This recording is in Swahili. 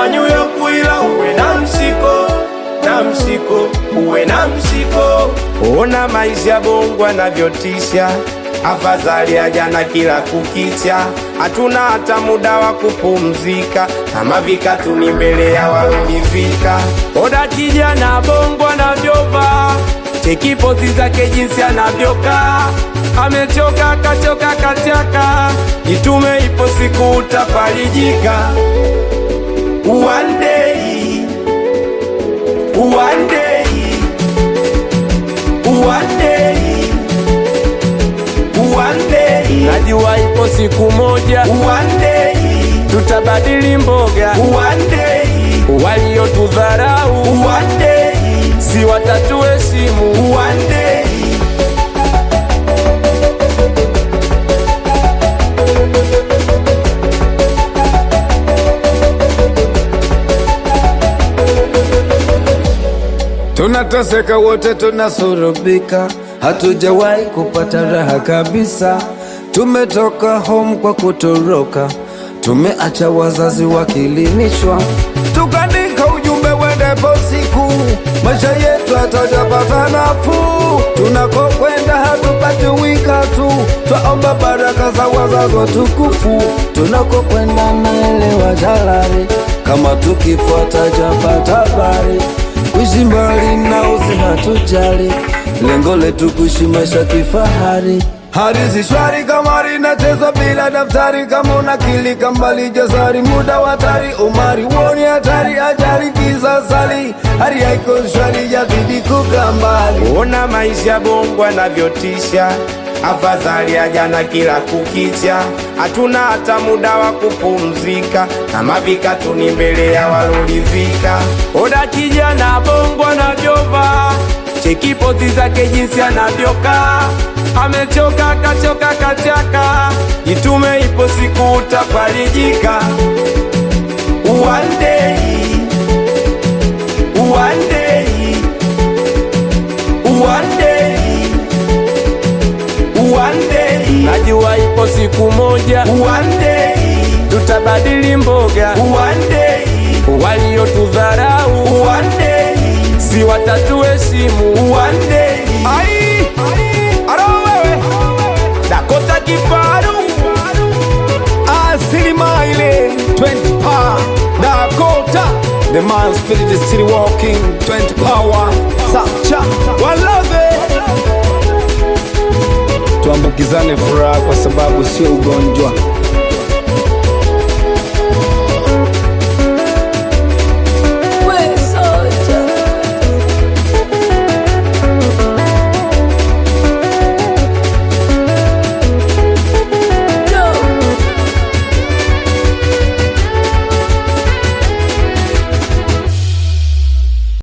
kama New York, ila uwe na msiko na msiko, uwe na msiko. Ona maisha Bongo anavyotisha, afadhali ya jana kila kukicha. Hatuna hata muda wa kupumzika, kama vikatuni mbele ya walonivika. Oda kijana Bongo anavyovaa, cheki pozi zake jinsi anavyokaa, amechoka kachoka kachaka, jitume, ipo siku utafarijika. One day, one day, one day, one day. Najua ipo siku moja, one day, tutabadili mboga, one day, waliotudharau, one day, si watatuheshimu, one day. Tunateseka wote, tunasurubika, hatujawahi kupata raha kabisa. Tumetoka home kwa kutoroka, tumeacha wazazi wakilinishwa, tukaandika ujumbe wendepo siku, maisha yetu hatajapata nafuu. Tunakokwenda hatupati wika tu, twaomba baraka za wazazi watukufu. Tunakokwenda naelewa jalari, kama tukifuata japata habari kuishi mbali na usi hatujali, lengo letu kuishi maisha kifahari. Hadithi shwari kama linachezwa bila daftari, kama unakilika mbali jasari, muda wa hatari, umari woni hatari, ajali kisasali, hali haiko shwari, jabidi kukaa mbali. Ona maisha Bongo anavyotisha, afadhali ya jana kila kukicha. Hatuna hata muda wa kupumzika, kama vikatuni mbele ya walolivika. Oda kijana Bongo anavyovaa, cheki pozi zake jinsi anavyokaa, amechoka kachoka kachaka, jitume, ipo siku utafarijika. One day, one day, one day, one day. Najua ipo siku moja, one day, tutabadili mboga, one day, waliotudharau, one day, si watatuheshimu, one day. Ai, aro wewe, Dakota Kifaru, Asilima ile 20 power Dakota The man spirit is still walking 20 power Sacha Walave Tuambukizane furaha kwa sababu sio ugonjwa